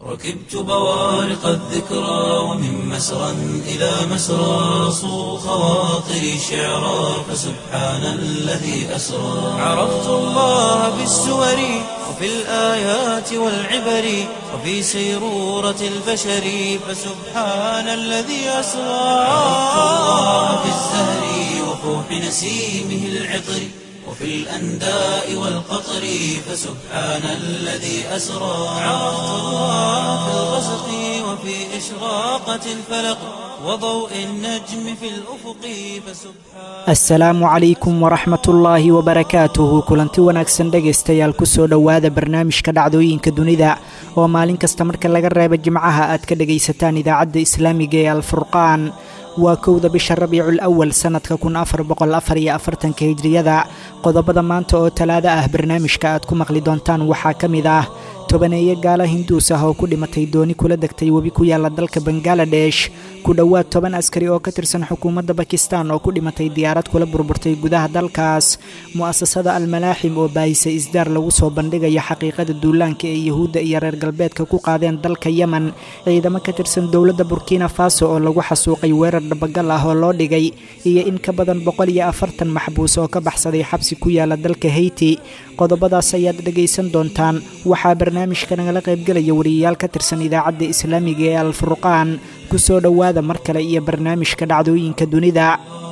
ركبت بوارق الذكرى ومن مسرى إلى مسرى صو خواطري شعرا فسبحان الذي أسرى عرفت الله بالسور وفي الآيات والعبر وفي سيرورة البشر فسبحان الذي أسرى عرفت الله بالزهر وفوح نسيمه العطر وفي الأنداء والقطر فسبحان الذي أسرى عرفت الله في الغسق وفي إشراقة الفلق وضوء النجم في الأفق فسبحان asalaamu calaykum waraxmatullaahi wabarakaatuhu kulanti wanaagsan dhegaystayaal kusoo dhowaada barnaamijka dhacdooyinka dunida oo maalin kasta marka laga reebo jimcaha aad ka dhegaysataan idaacadda islaamiga ee alfurqaan waa kowda bisha rabiicul awal sannadka kun afar boqol afar iyo afartanka hijriyada qodobada maanta oo talaado ah barnaamijka aad ku maqli doontaan waxaa ka mid ah tobaneeye gaala hinduus ah oo ku dhimatay dooni kula degtay webi ku yaala dalka bangaladesh ku dhowaad toban askari oo ka tirsan xukuumadda bakistan oo ku dhimatay diyaarad kula burburtay gudaha dalkaas mu'asasada almalaaxim oo baahisay isdaar lagu soo bandhigayo xaqiiqada duulaanka ee yuhuudda iyo reer galbeedka ku qaadeen dalka yemen ciidamo ka tirsan dowladda burkina faso oo lagu xasuuqay weerar dhabagal ah oo loo dhigay iyo in ka badan boqol iyo afartan maxbuus oo ka baxsaday xabsi ku yaala dalka heyti qodobadaas ayaad dhegaysan doontaan waxaa barnaamijka nagala qaybgelaya wariyayaal ka tirsan idaacadda islaamiga ee alfurqaan kusoo dhowaada mar kale iyo barnaamijka dhacdooyinka dunida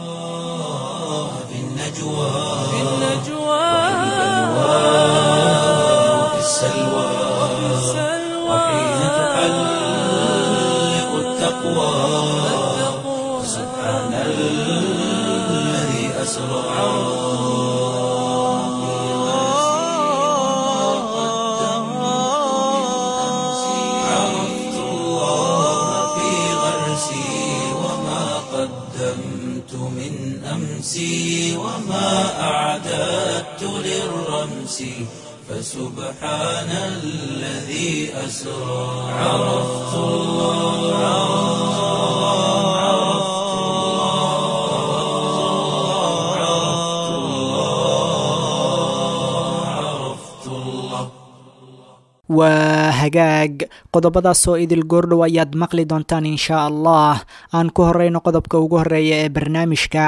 في النجوى في وفي السلوى وحين تحلق التقوى سبحان الذي أسرى عرفت الله في غرسي وما قدمت من أمسي وما أعددت للرمس فسبحان الذي أسرى عرفت الله عرفت الله عرفت الله عرفت الله waa hagaag qodobadaasoo idil goordhow ayaad maqli doontaan inshaa allah aan ku horeyno qodobka ugu horeeya ee barnaamijka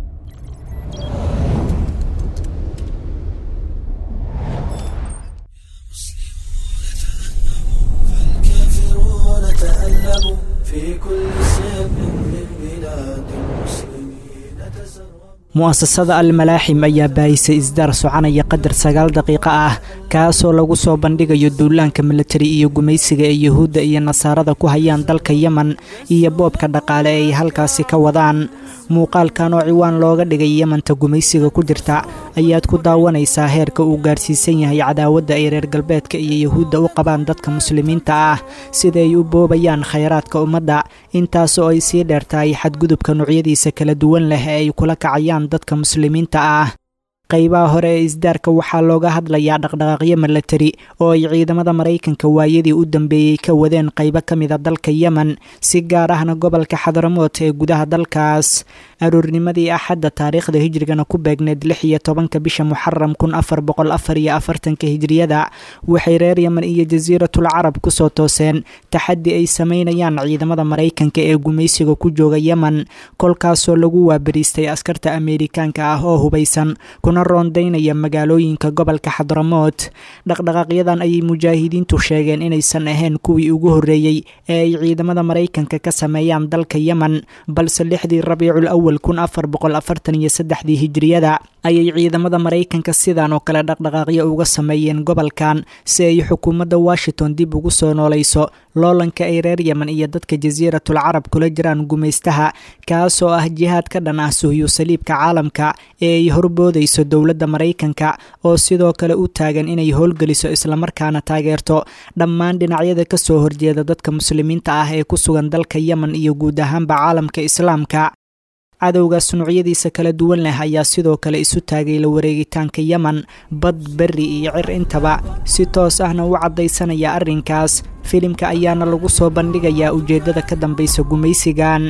الكافرون تألموا في كل سر من بلاد المسلمين تسربوا mu'asasada almalaaxim ayaa baahisay isdaar soconaya qadar sagaal daqiiqo ah kaasoo lagu soo bandhigayo duulaanka militari iyo gumaysiga ee yuhuudda iyo nasaarada ku hayaan dalka yemen iyo boobka dhaqaale ay halkaasi ka wadaan muuqaalkan oo ciwaan looga dhigay yemanta gumaysiga ku jirta ayaad ku daawanaysaa heerka uu gaarsiisan yahay cadaawadda ay reer galbeedka iyo yuhuudda u qabaan dadka muslimiinta ah sida ay u boobayaan khayraadka ummadda intaasoo ay sii dheertahay xadgudubka noocyadiisa kala duwan leh ee ay kula kacayaan dadka muslimiinta ah qaybaha hore ee isdaarka waxaa looga hadlayaa dhaqdhaqaaqyo milatari oo ay ciidamada maraykanka waayadii u dambeeyey ka wadeen qaybo ka mida dalka yemen si gaar ahna gobolka xadaramood ee gudaha dalkaas aroornimadii axadda taariikhda hijrigana ku beegneed lix iyo tobanka bisha muxaram kun afar boqol afar iyo afartanka hijriyada waxay reer yemen iyo jasiiratul carab kusoo tooseen taxaddi ay sameynayaan ciidamada maraykanka ee gumaysiga ku jooga yemen kolkaasoo lagu waabariistay askarta ameerikaanka ah oo hubaysan kuna roondaynaya magaalooyinka gobolka xadramood dhaqdhaqaaqyadan ayay mujaahidiintu sheegeen inaysan ahayn kuwii ugu horreeyey ee ay ciidamada maraykanka ka sameeyaan dalka yemen balse lixdii rabiicul awal kun afar boqol afartan iyo saddexdii hijriyada ayay ciidamada maraykanka sidan oo kale dhaqdhaqaaqyo uga sameeyeen gobolkan si ay xukuumadda washington dib ugu soo noolayso loolanka ay reer yemen iyo dadka jasiiratul carab kula jiraan gumaystaha kaasoo ah jihaad ka dhan ah suhyu saliibka caalamka ee ay horboodayso dowladda maraykanka oo sidoo kale u taagan inay howlgeliso islamarkaana taageerto dhammaan dhinacyada ka soo horjeeda dadka muslimiinta ah ee ku sugan dalka yemen iyo guud ahaanba caalamka islaamka cadowgaas nuucyadiisa kala duwan leh ayaa sidoo kale isu taagay la wareegitaanka yemen bad berri iyo cir intaba si toos ahna u caddaysanaya arrinkaas filimka ayaana lagu soo bandhigayaa ujeeddada ka dambaysa gumaysigan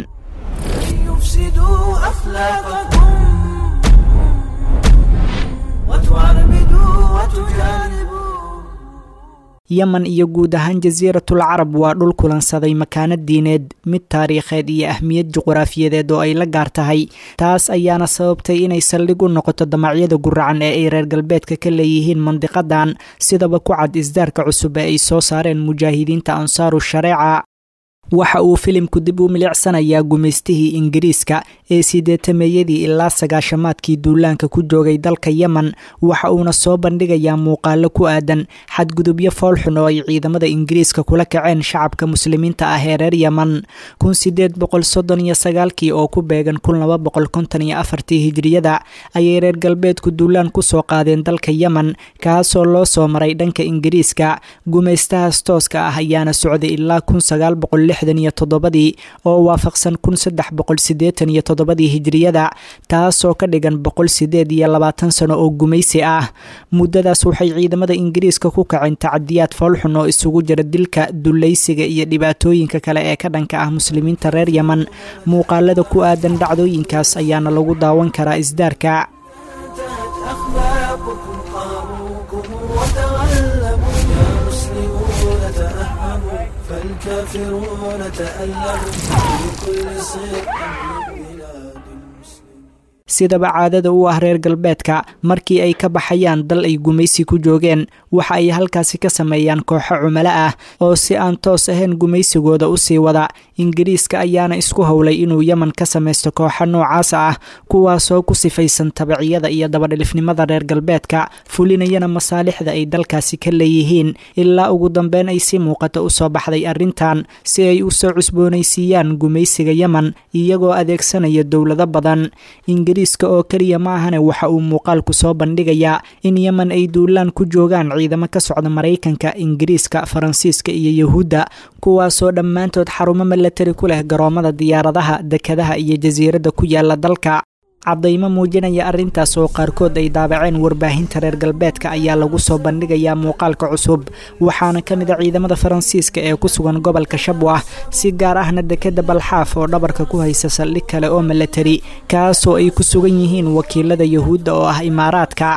يفسدوا أخلاقكم وتعربدوا وتجانبوا yemen iyo guud ahaan jasiiratul carab waa dhul kulansaday makaano diineed mid taariikheed iyo ahmiyad juquraafiyadeed oo ay la gaar tahay taas ayaana sababtay inay saldhig u noqoto damacyada guracan ee ay reer galbeedka ka leeyihiin mandiqadan sidaba ku cad isdaarka cusub ee ay soo saareen mujaahidiinta ansaaru shareeca waxa uu filimku dib u milicsanayaa gumaystihii ingiriiska ee sideetameeyadii ilaa sagaashamaadkii duulaanka ku joogay dalka yemen waxa uuna soo bandhigayaa muuqaalo ku aadan xadgudubyo foolxun oo ay ciidamada ingiriiska kula kaceen shacabka muslimiinta ah ee reer yemen kun sideed boqol soddon iyo sagaalkii oo ku beegan kun laba boqol konton iyo afartii hijriyada ayay reer galbeedku duulaan kusoo qaadeen dalka yemen kaasoo loo soo maray dhanka ingiriiska gumaystahaas tooska ah ayaana socday ilaa kun sagaal boqol iyo toddobadii oo waafaqsan kun saddex boqol sideetan iyo toddobadii hijriyada taasoo ka dhigan boqol sideed iyo labaatan sano oo gumaysi ah muddadaas waxay ciidamada ingiriiska ku kaceen tacadiyaad foolxun oo isugu jira dilka dulaysiga iyo dhibaatooyinka kale ee ka dhanka ah muslimiinta reer yemen muuqaalada ku aadan dhacdooyinkaas ayaana lagu daawan karaa isdaarka الكافرون تألموا في كل صيق من بلاد sidaba caadada u ah reer galbeedka markii ay ka baxayaan dal ay gumaysi ku joogeen waxa ay halkaasi ka sameeyaan kooxo cumalo ah oo si aan toos ahayn gumaysigooda usii wada ingiriiska ayaana isku howlay inuu yemen ka samaysto kooxo noocaas ah kuwaasoo ku sifaysan tabiciyada iyo dabadhilifnimada reer galbeedka fulinayana masaalixda ay dalkaasi ka leeyihiin ilaa ugu dambeyn ay si muuqata usoo baxday arrintan si ay usoo cusboonaysiiyaan gumaysiga yemen iyagoo adeegsanaya dowlado badan ingiriiska oo keliya ma ahane waxa uu muuqaalku soo bandhigayaa in yemen ay duulaan ku joogaan ciidamo ka socda maraykanka ingiriiska faransiiska iyo yuhuudda kuwaasoo dhammaantood xarumo milatari ku leh garoomada diyaaradaha dekadaha iyo jasiiradda ku yaala dalka caddaymo muujinaya arrintaas oo qaarkood ay daabaceen warbaahinta reer galbeedka ayaa lagu soo bandhigayaa muuqaalka cusub waxaana ka mid a ciidamada faransiiska ee ku sugan gobolka shabwah si gaar ahna dekeda balxaaf oo dhabarka ku haysa saldhig kale oo milatari kaasoo ay ku sugan yihiin wakiilada yuhuudda oo ah imaaraadka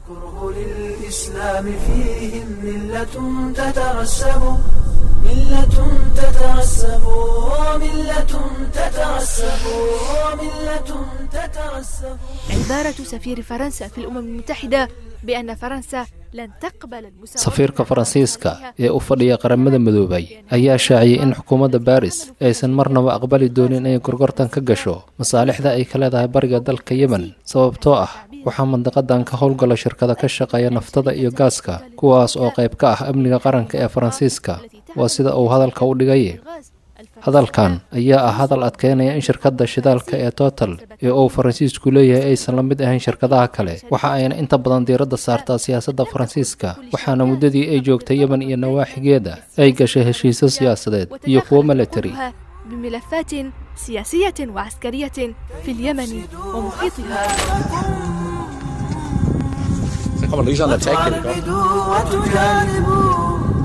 للإسلام فيهم ملة تترسب ملة تترسب ملة تترسب ملة تترسب عبارة سفير فرنسا في الأمم المتحدة بأن فرنسا لن تقبل المساواة safiirka faransiiska ee u fadhiya qaramada midoobay ayaa shaaciyey in xukuumadda baris aysan marnaba aqbali doonin inay gorgortan ka gasho masaalixda ay ka leedahay bariga dalka yemen sababtoo ah waxaa mandaqadan ka howlgala shirkada ka shaqeeya naftada iyo gaaska kuwaas oo qayb ka ah amniga qaranka ee faransiiska waa sida uu hadalka u dhigay hadalkan ayaa ah hadal adkeynaya in shirkadda shidaalka ee total ee uu faransiisku leeyahay aysan la mid ahayn shirkadaha kale waxa ayna inta badan diiradda saartaa siyaasadda faransiiska waxaana muddadii ay joogtay yemen iyo nawaaxigeeda ay gashay heshiisyo siyaasadeed iyo kuwo military بملفات سياسية وعسكرية في اليمن ومحيطها جانبوا وتجانبوا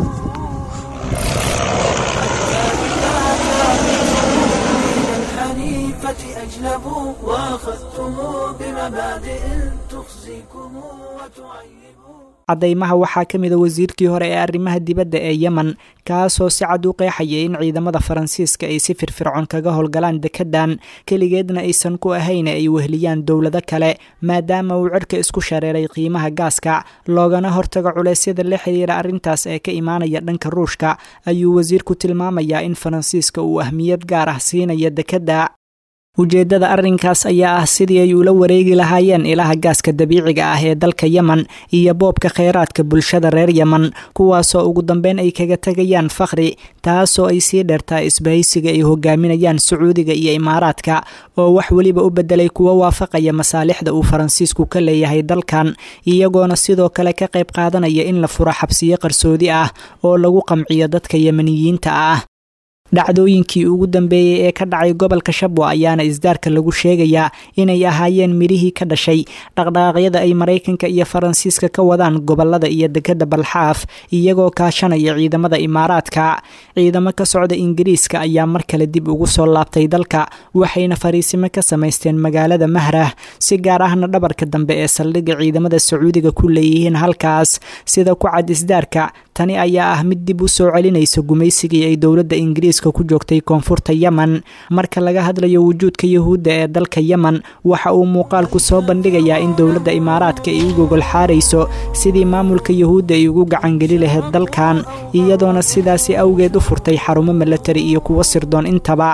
الحنيفة أجلبوا وأخذتم بمبادئ تخزيكم وتعيبوا caddaymaha waxaa ka mid a wasiirkii hore ee arrimaha dibadda ee yemen kaasoo si cad u qeexaya in ciidamada faransiiska ay si firfircoon kaga howlgalaan dekedan keligeedna aysan ku ahayn ay wehliyaan dowlado kale maadaama uu cirka isku shareeray qiimaha gaaska loogana hortago culeysyada la xiriira arrintaas ee ka imaanaya dhanka ruushka ayuu wasiirku tilmaamayaa in faransiiska uu ahmiyad gaar ah siinaya dekedda ujeeddada arrinkaas ayaa ah sidii ay ula wareegi lahaayeen ilaha gaaska dabiiciga ah ee dalka yemen iyo boobka kheyraadka bulshada reer yemen kuwaasoo ugu dambeyn ay kaga tegayaan fakhri taasoo ay sii dheertaa isbahaysiga ay hogaaminayaan sacuudiga iyo imaaraadka oo wax weliba u bedelay kuwo waafaqaya masaalixda uu faransiisku ka leeyahay dalkan iyagoona sidoo kale ka qayb qaadanaya in la furo xabsiyo qarsoodi ah oo lagu qamciyo dadka yemeniyiinta ah dhacdooyinkii ugu dambeeyey ee ka dhacay gobolka shabwa ayaana isdaarka lagu sheegayaa inay ahaayeen midhihii ka dhashay dhaqdhaqaaqyada ay maraykanka iyo faransiiska ka wadaan gobolada iyo dekeda balxaaf iyagoo kaashanaya ciidamada imaaraadka ciidamo ka socda ingiriiska ayaa mar kale dib ugu soo laabtay dalka waxayna fariisimo ka samaysteen magaalada mahrah si gaar ahna dhabarka dambe ee saldhigga ciidamada sacuudiga ku leeyihiin halkaas sida ku cad isdaarka tani ayaa ah mid dib u soo celinaysa gumaysigii ay dowladda ingiriiska ku joogtay koonfurta yemen marka laga hadlayo wujuudka yuhuudda ee dalka yemen waxa uu muuqaalku soo bandhigayaa in dowladda imaaraadka ay u gogol xaarayso sidii maamulka yuhuudda ay ugu gacangeli lahayd dalkan iyadoona sidaasi awgeed u furtay xarumo milatari iyo kuwo sirdoon intaba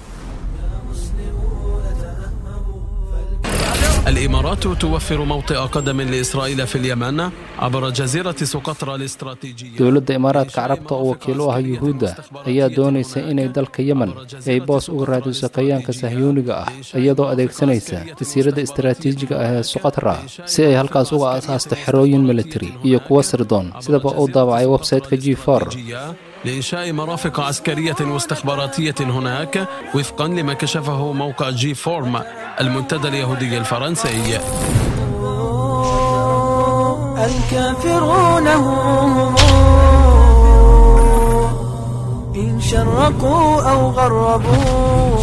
الإمارات توفر موطئ قدم لإسرائيل في اليمن عبر جزيرة سقطرى الاستراتيجية dowladda imaaraadka carabta oo wakiil u ah yuhuudda ayaa doonaysa inay dalka yemen ay boos uga raadiso kayaanka sahyuuniga ah iyadoo adeegsanaysa jasiiradda istaraatiijiga ah ee suqatra si ay halkaas uga asaasto xerooyin militari iyo kuwo sirdoon sidaba uu daabacay websayteka g for لإنشاء مرافق عسكرية واستخباراتية هناك وفقا لما كشفه موقع جي فورم المنتدى اليهودي الفرنسي الكافرون هم إن شرقوا أو غربوا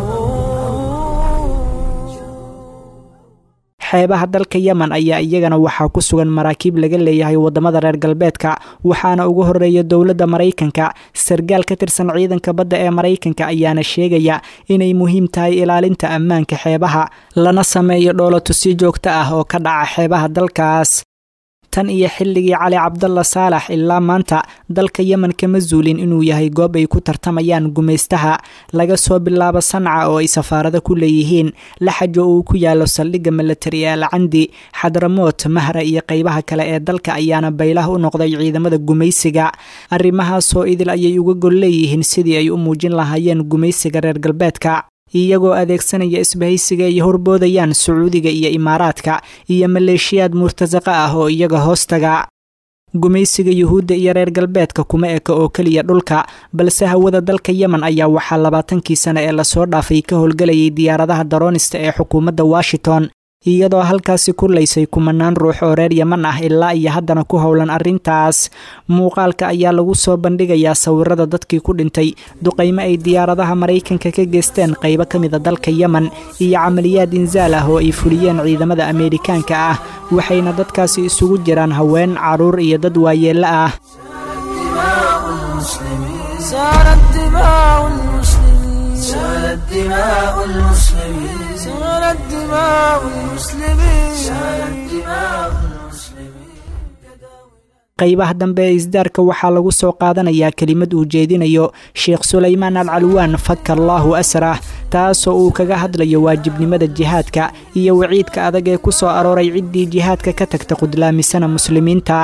xeebaha dalka yemen ayaa iyagana waxaa ku sugan maraakiib laga leeyahay waddamada reer galbeedka waxaana ugu horeeya dowladda maraykanka sargaal ka tirsan ciidanka badda ee maraykanka ayaana sheegaya inay muhiim tahay ilaalinta ammaanka xeebaha lana sameeyo dhoolato si joogto ah oo ka dhaca xeebaha dalkaas tan iyo xilligii cali cabdalla saalax ilaa maanta dalka yemen kama zuulin inuu yahay goob ay ku tartamayaan gumaystaha laga soo bilaabo sanca oo ay safaarado ku leeyihiin laxajo uu ku yaalo saldhigga milatari ee alcandi xadramoot mahra iyo qeybaha kale ee dalka ayaana baylah u noqday ciidamada gumaysiga arrimahaasoo idil ayay uga gol leeyihiin sidii ay u muujin lahaayeen gumaysiga reer galbeedka iyagoo adeegsanaya isbahaysiga ay horboodayaan sacuudiga iyo imaaraadka iyo maleeshiyaad murtasaqa ah oo iyaga hoostaga gumaysiga yuhuudda iyo reer galbeedka kuma eka oo keliya dhulka balse hawada dalka yemen ayaa waxaa labaatankii sane ee lasoo dhaafay ka howlgelayay diyaaradaha daroonista ee xukuumadda washington iyadoo halkaasi kurlaysay kumanaan ruux oo reer yeman ah ilaa iyo haddana ku howlan arrintaas muuqaalka ayaa lagu soo bandhigayaa sawirada dadkii ku dhintay duqaymo ay diyaaradaha maraykanka ka geysteen qaybo ka mida dalka yemen iyo camaliyaad insaal ah oo ay fuliyeen ciidamada ameerikaanka ah waxayna dadkaasi isugu jiraan haween caruur iyo dad waayeello ah سالت دماء المسلمين سالت دماء المسلمين سالت دماء المسلمين سالت دماء المسلمين qaybaha dambe ee isdaarka waxaa lagu soo qaadanayaa kelimad uu jeedinayo sheekh sulaymaan al calwaan faka allaahu asrah taasoo uu kaga hadlayo waajibnimada jihaadka iyo waciidka adag ee ku soo arooray ciddii jihaadka ka tagta qudlaamisana muslimiinta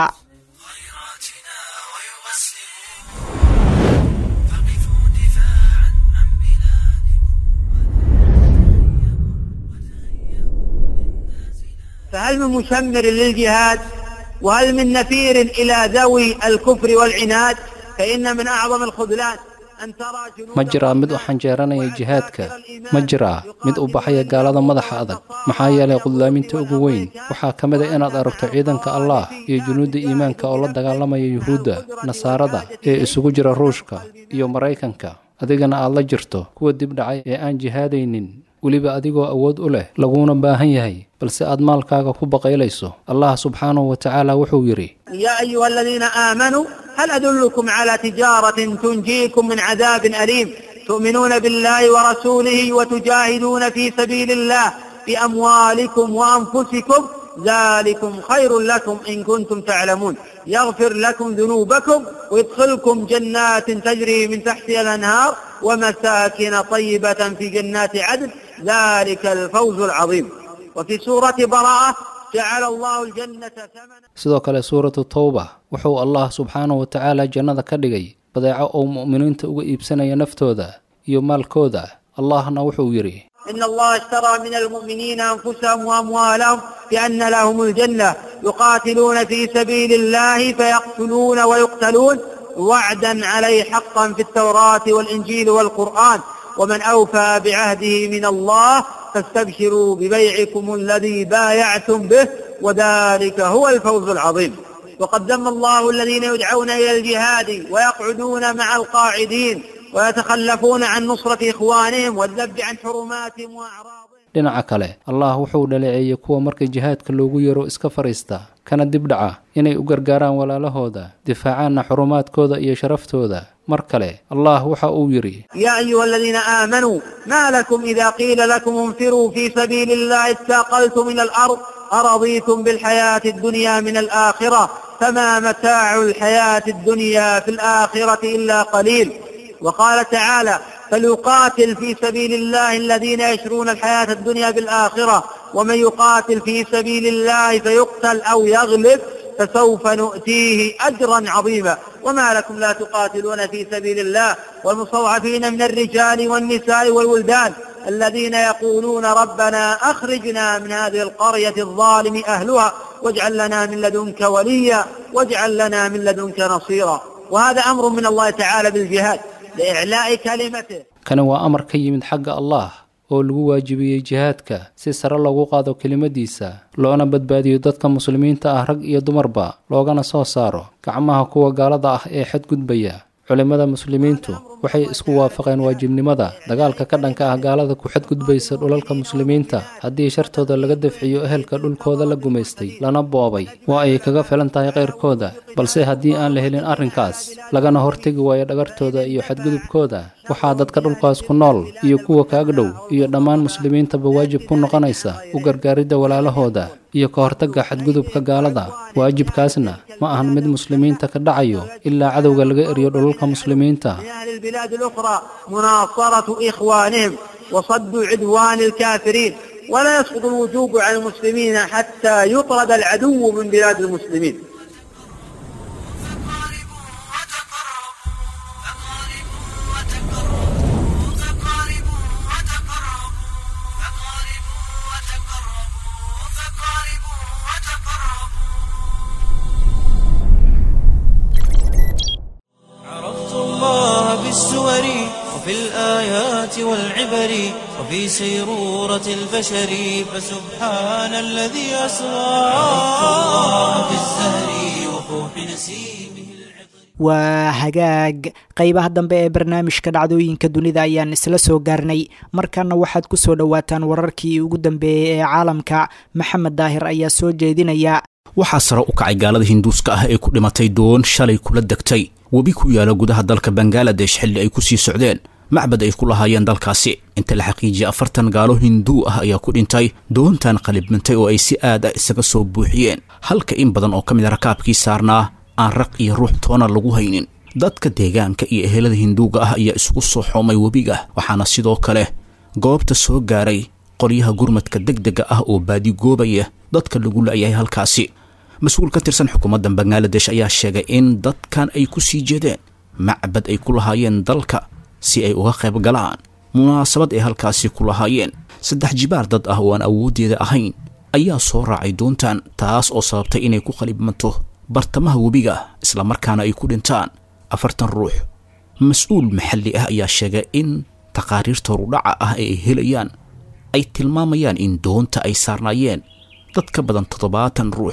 فهل من مشمر للجهاد وهل من نفير إلى ذوي الكفر والعناد فإن من أعظم الخذلان أن ترى جنود ma jiraa mid u xanjeeranaya jihaadka ma jiraa mid u baxaya gaalada madaxa adag maxaa yeelay qudlaaminta ugu weyn waxaa ka mid a inaad aragto ciidanka allah iyo junuudda iimaanka oo la dagaalamaya yuhuudda nasaarada ee isugu jira ruushka iyo maraykanka adigana aad la jirto kuwa dib dhacay ee aan jihaadaynin weliba adigoo awood u leh laguna baahan yahay balse aad maalkaaga ku baqaylayso allah subxaanahu wa tacaala wuxuu yidhi يا أيها الذين آمنوا هل أدلكم على تجارة تنجيكم من عذاب أليم تؤمنون بالله ورسوله وتجاهدون في سبيل الله بأموالكم وأنفسكم ذلكم خير لكم إن كنتم تعلمون يغفر لكم ذنوبكم ويدخلكم جنات تجري من تحتها الأنهار ومساكن طيبة في جنات عدن ذلك الفوز العظيم وفي سورة براءة جعل الله الجنة ثمنا sidoo kale suuratu towba wuxuu allah subxaanahu wa tacaala jannada ka dhigay badeeco oo mu'miniinta uga iibsanaya naftooda iyo maalkooda allahna wuxuu yidhi إن الله اشترى من المؤمنين أنفسهم وأموالهم بأن لهم الجنة يقاتلون في سبيل الله فيقتلون ويقتلون وعدا عليه حقا في التوراة والإنجيل والقرآن ومن أوفى بعهده من الله فاستبشروا ببيعكم الذي بايعتم به وذلك هو الفوز العظيم وقد ذم الله الذين يدعون إلى الجهاد ويقعدون مع القاعدين ويتخلفون عن نصرة إخوانهم والذب عن حرماتهم وأعراضهم dhinaca kale allah wuxuu dhaleeceeyey kuwa marka jihaadka loogu yaro iska fariista kana dibdhaca inay u gargaaraan walaalahooda difaacaanna xurumaadkooda iyo sharaftooda mar kale allah waxa uu yidhi يا أيها الذين آمنوا ما لكم إذا قيل لكم انفروا في سبيل الله استاقلتم من الأرض أرضيتم بالحياة الدنيا من الآخرة فما متاع الحياة الدنيا في الآخرة إلا قليل وقال تعالى فليقاتل في سبيل الله الذين يشرون الحياة الدنيا بالآخرة ومن يقاتل في سبيل الله فيقتل أو يغلب فسوف نؤتيه أجرا عظيما وما لكم لا تقاتلون في سبيل الله والمستضعفين من الرجال والنساء والولدان الذين يقولون ربنا أخرجنا من هذه القرية الظالم أهلها واجعل لنا من لدنك وليا واجعل لنا من لدنك نصيرا وهذا أمر من الله تعالى بالجهاد لإعلاء كلمته kani waa amar ka yimid xagga allah oo lagu waajibiyey jihaadka si sare loogu qaado kelimadiisa loona badbaadiyo dadka muslimiinta ah rag iyo dumarba loogana soo saaro gacmaha kuwa gaalada ah ee xadgudbaya culimmada muslimiintu waxay isku waafaqeen waajibnimada dagaalka ka dhanka ah gaalada ku xadgudbaysa dhulalka muslimiinta haddii shartooda laga dafciyo ehelka dhulkooda la gumaystay lana boobay waa ay kaga filan tahay kayrkooda balse haddii aan la helin arrinkaas lagana hortegi waayo dhagartooda iyo xadgudubkooda waxaa dadka dhulkaas ku nool iyo kuwa kaaga dhow iyo dhammaan muslimiintaba waajib ku noqonaysa u gargaaridda walaalahooda iyo ka hortagga xadgudubka gaalada waajibkaasna ma ahan mid muslimiinta ka dhacayo ilaa cadowga laga eriyo dhulalka muslimiinta لأهل البلاد الأخرى مناصرة إخوانهم وصد عدوان الكافرين ولا يسقط الوجوب عن المسلمين حتى يطرد العدو من بلاد المسلمين عرفت الله بالسور وفي الآيات والعبر وفي سيرورة البشر فسبحان الذي أسرى عرفت الله بالزهر وفوح نسيمه waa hagaag qaybaha dambe ee barnaamijka dhacdooyinka dunida ayaan isla soo gaarnay markaana waxaad ku soo dhowaataan wararkii ugu dambeeyey ee caalamka maxamed daahir ayaa soo jeedinaya waxaa sare u kacay gaalada hinduuska ah ee ku dhimatay doon shalay kula degtay webi ku yaala gudaha dalka bangaladesh xilli ay ku sii socdeen macbad ay ku lahaayeen dalkaasi inta la xaqiijiyey afartan gaalo hinduu ah ayaa ku dhintay doontan qalibmantay oo ay si aad ah isaga soo buuxiyeen halka in badan oo ka mid a rakaabkii saarnaa aan raq iyo ruux toona lagu haynin dadka deegaanka iyo ehelada hinduuga ah ayaa isugu soo xoomay webiga waxaana sidoo kale goobta soo gaaray qoryaha gurmadka degdega ah oo baadigoobaya dadka lagu la'yahay halkaasi mas-uul ka tirsan xukuumadda bangaladesh ayaa sheegay in dadkan ay ku sii jeedeen macbad ay ku lahaayeen dalka si ay uga qayb galaan munaasabad ay halkaasi ku lahaayeen saddex jibaar dad ah oo aan awooddeeda ahayn ayaa soo raacay doontan taas oo sababtay inay ku qalibmanto bartamaha webiga islamarkaana ay ku dhintaan afartan ruux mas-uul maxalli ah ayaa sheegay in taqaariirta horudhaca ah ee ay helayaan ay tilmaamayaan in doonta ay saarnaayeen dad ka badan toddobaatan ruux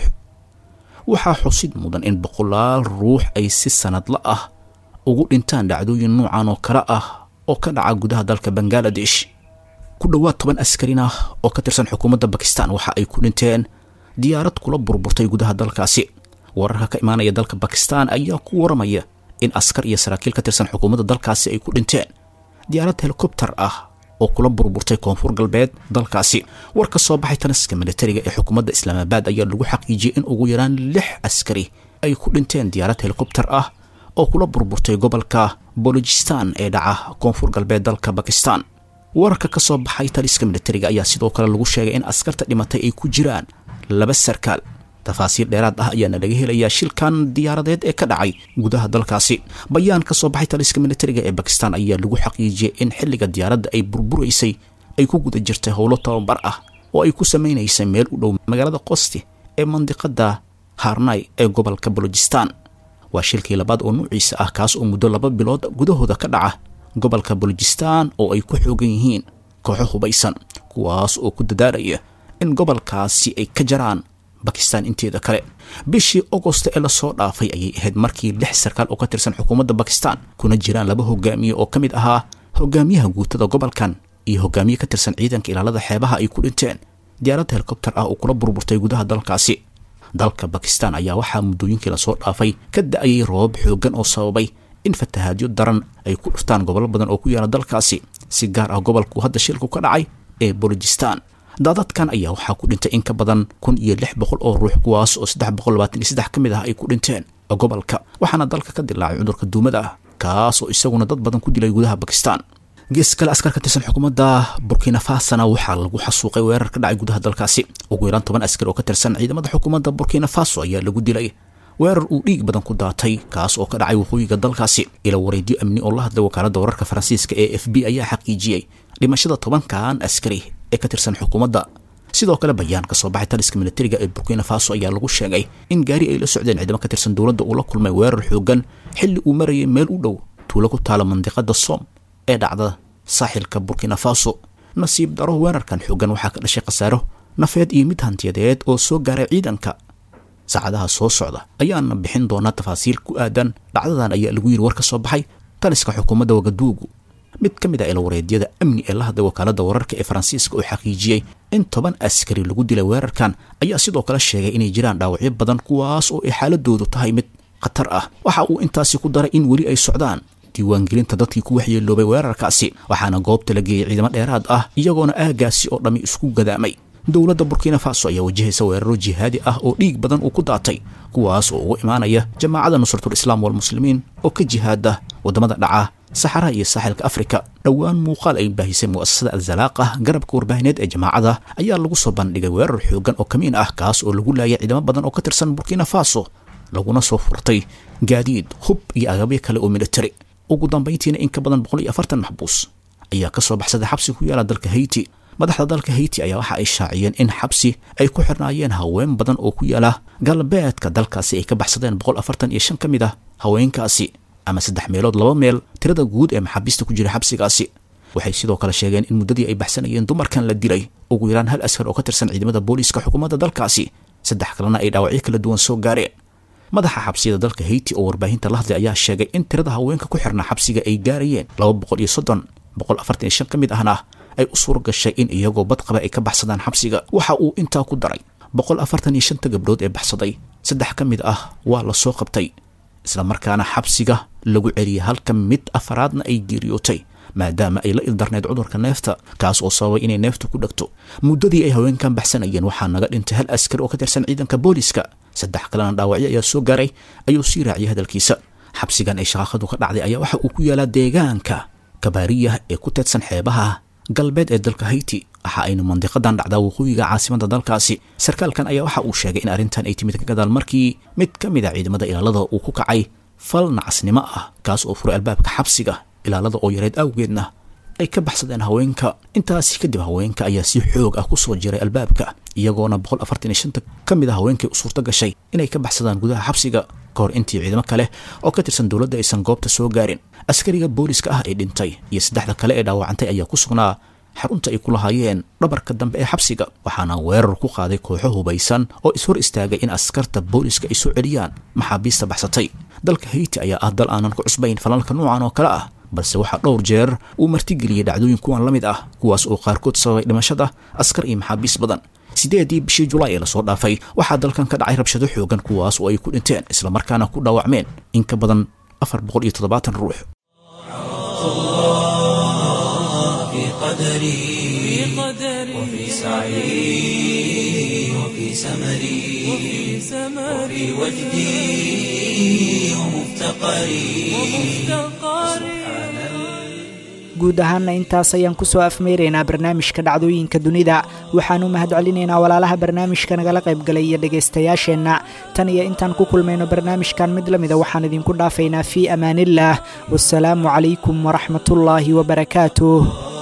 waxaa xusid mudan in boqolaal ruux ay si sanadla ah ugu dhintaan dhacdooyin noocan oo kale ah oo ka dhaca gudaha dalka bangaladesh ku dhowaad toban askarin ah oo ka tirsan xukuumadda bakistan waxa ay ku dhinteen diyaarad kula burburtay gudaha dalkaasi wararka ka imaanaya dalka bakistan ayaa ku waramaya in askar iyo saraakiil ka tirsan xukuumadda dalkaasi ay ku dhinteen diyaarad helikobtar ah oo kula burburtay koonfur galbeed dalkaasi war ka soo baxay taliska militariga ee xukuumadda islaamabaad ayaa lagu xaqiijiyey in ugu yaraan lix askari ay ku dhinteen diyaarad helikobtar ah oo kula burburtay gobolka bolojistan ee dhaca koonfur galbeed dalka bakistan wararka ka soo baxay taliska militariga ayaa sidoo kale lagu sheegay in askarta dhimatay ay ku jiraan laba sarkaal tafaasiir dheeraad ah ayaana laga helayaa shilkan diyaaradeed ee ka dhacay gudaha dalkaasi bayaan ka soo baxay taliska militariga ee bakistan ayaa lagu xaqiijiyey in xilliga diyaaradda ay burburaysay ay ku guda jirtay howlo tababar ah oo ay ku samaynaysay meel u dhow magaalada qosti ee mandiqada harnay ee gobolka bolojistan waa shilkii labaad oo nuuciisa ah kaas oo muddo laba bilood gudahooda ka dhaca gobolka bolojistan oo ay ku xoogan yihiin kooxo hubaysan kuwaas oo ku dadaalaya in gobolkaasi ay ka jaraan bakistan inteeda kale bishii agosto ee lasoo dhaafay ayay ahayd markii lix sarkaal oo ka tirsan xukuumadda bakistan kuna jiraan laba hogaamiye oo ka mid ahaa hogaamiyaha guutada gobolkan iyo hogaamiye ka tirsan ciidanka ilaalada xeebaha ay ku dhinteen diyaarad helikobter ah oo kula burburtay gudaha dalkaasi dalka bakistan ayaa waxaa muddooyinkii lasoo dhaafay ka da-ayay roobab xooggan oo sababay in fatahaadyo daran ay ku dhuftaan gobollo badan oo ku yaala dalkaasi si gaar ah gobolku hadda shilku ka dhacay ee bolojistan daadadkan ayaa waxaa ku dhintay in ka badan kun iyo lix boqol oo ruux kuwaas oo saddex boqol labaatan iyo saddex ka mid ah ay ku dhinteen gobolka waxaana dalka ka dilaacay cudurka duumada ah kaas oo isaguna dad badan ku dilay gudaha bakistan gees kale askar ka tirsan xukuumadda burkina fasona waxaa lagu xasuuqay weerar ka dhacay gudaha dalkaasi ugu yaraan toban askar oo ka tirsan ciidamada xukuumadda burkina faso ayaa lagu dilay weerar uu dhiig badan ku daatay kaas oo ka dhacay waqooyiga dalkaasi ila wareedyo amni oo la hadlay wakaaladda wararka faransiiska ee f b ayaa xaqiijiyey dhimashada tobankan askari ee ka tirsan xukuumadda sidoo kale bayaan ka soo baxay taliska militariga ee burkina faso ayaa lagu sheegay in gaari ay la socdeen ciidamo ka tirsan dowladda uu la kulmay weerar xoogan xilli uu marayay meel u dhow tuulo ku taala mandiqada som ee dhacda saaxilka burkina faso nasiib daro weerarkan xoogan waxaa ka dhashay khasaaro nafeed iyo mid hantiyadeed oo soo gaaray ciidanka saacadaha soo socda ayaana bixin doonaa tafaasiil ku aadan dhacdadan ayaa lagu yiri war ka soo baxay taliska xukuumadda wagaduugu mid ka mid ah ilawareedyada amni ee la hadlay wakaaladda wararka ee faransiiska oo xaqiijiyey in toban askari lagu dilay weerarkan ayaa sidoo kale sheegay inay jiraan dhaawacyo badan kuwaas oo ay xaaladoodu tahay mid khatar ah waxa uu intaasi ku daray in weli ay socdaan diiwaangelinta dadkii ku waxyeeloobay weerarkaasi waxaana goobta la geeyey ciidamo dheeraad ah iyagoona aagaasi oo dhammi isku gadaamay dowladda burkina faso ayaa wajahaysa weeraro jihaadi ah oo dhiig badan uu ku daatay kuwaas oo uga imaanaya jamaacadda nusratul islaam walmuslimiin oo ka jihaada waddamada dhaca saxaraha iyo saaxilka afrika dhowaan muuqaal ay baahisay mu'asasada alzalaaqah garabka warbaahineed ee jamaacada ayaa lagu soo bandhigay weerar xoogan oo kamiin ah kaas oo lagu laayay ciidamo badan oo ka tirsan burkina faso laguna soo furtay gaadiid hub iyo agabyo kale oo militari ugu dambayntiina in ka badan boqol iyo afartan maxbuus ayaa ka soo baxsaday xabsi ku yaala dalka hayti madaxda dalka hayti ayaa waxa ay shaaciyeen in xabsi ay ku xirnaayeen haween badan oo ku yaala galbeedka dalkaasi ay ka baxsadeen boqol afartan iyo shan ka mid ah haweenkaasi ama saddex meelood laba meel tirada guud ee maxaabiista ku jira xabsigaasi waxay sidoo kale sheegeen in muddadii ay baxsanayeen dumarkan la dilay ugu yaraan hal askar oo ka tirsan ciidamada booliiska xukuumadda dalkaasi saddex kalena ay dhaawacyo kala duwan soo gaareen madaxa xabsiyada dalka hayti oo warbaahinta la hadlay ayaa sheegay in tirada haweenka ku xirnaa xabsiga ay gaarayeen laba boqol iyo soddon boqol afartan iyo shan ka mid ahna ay u suura gashay in iyagoo badqaba ay ka baxsadaan xabsiga waxa uu intaa ku daray boqol afartan iyo shanta gabdhood ee baxsaday saddex ka mid ah waa la soo qabtay islamarkaana xabsiga lagu celiyay halka mid afaraadna ay geeriyootay maadaama ay la ildarneyd cudurka neefta kaas oo sababay inay neeftu ku dhegto muddadii ay haweenkan baxsanayeen waxaa naga dhintay hal askari oo ka tirsan ciidanka booliiska saddex kalena dhaawacyo ayaa soo gaaray ayuu sii raaciyay hadalkiisa xabsigan ay shaqaaqadu ka dhacday ayaa waxa uu ku yaalaa deegaanka kabaariyah ee ku teedsan xeebaha galbeed ee dalka hayti waxa aynu mandiqadan dhacdaa waqooyiga caasimada dalkaasi sarkaalkan ayaa waxa uu sheegay in arrintan ay timid ka gadaal markii mid ka mid a ciidamada ilaalada uu ku kacay fal nacasnimo ah kaas oo furay albaabka xabsiga ilaalada oo yareed awgeedna ay ka baxsadeen haweenka intaasi kadib haweenka ayaa si xoog ah ku soo jiray albaabka iyagoona boqol afartan iyo shanta ka mid a haweenkay u suurto gashay inay ka baxsadaan gudaha xabsiga ka hor intii ciidamo kale oo ka tirsan dowladda aysan goobta soo gaarin askariga booliska ah ee dhintay iyo saddexda kale ee dhaawacantay ayaa ku sugnaa xarunta ay ku lahaayeen dhabarka dambe ee xabsiga waxaana weerar ku qaaday kooxo hubaysan oo ishor istaagay in askarta booliska ay soo celiyaan maxaabiista baxsatay dalka hayti ayaa ah dal aanan ku cusbayn falalka noocan oo kale ah balse waxaa dhowr jeer uu martigeliyey dhacdooyin kuwan la mid ah kuwaas oo qaarkood sababay dhimashada askar iyo maxaabiis badan sideedii bishii julaay ee lasoo dhaafay waxaa dalkan ka dhacay rabshado xoogan kuwaas oo ay ku dhinteen islamarkaana ku dhaawacmeen in ka badan afar boqol iyo toddobaatan ruux قدري وفي سعي وفي سمري وفي وجدي ومفتقري guud ahaanna intaas ayaan kusoo afmeyraynaa barnaamijka dhacdooyinka dunida waxaanu mahad celinaynaa walaalaha barnaamijka nagala qaybgalay iyo dhegaystayaasheenna tan iyo intaan ku kulmayno barnaamijkan mid la mida waxaan idinku dhaafaynaa fii amaaniillaah wasalaamu calaykum waraxmatullaahi wabarakaatuh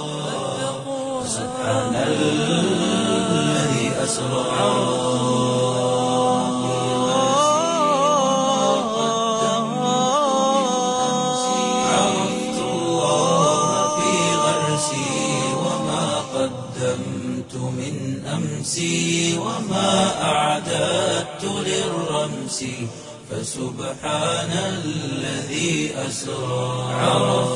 عرفت الله في غرسي وما قدمت من أمسي وما أعددت للرمس فسبحان الذي أسرى عرفت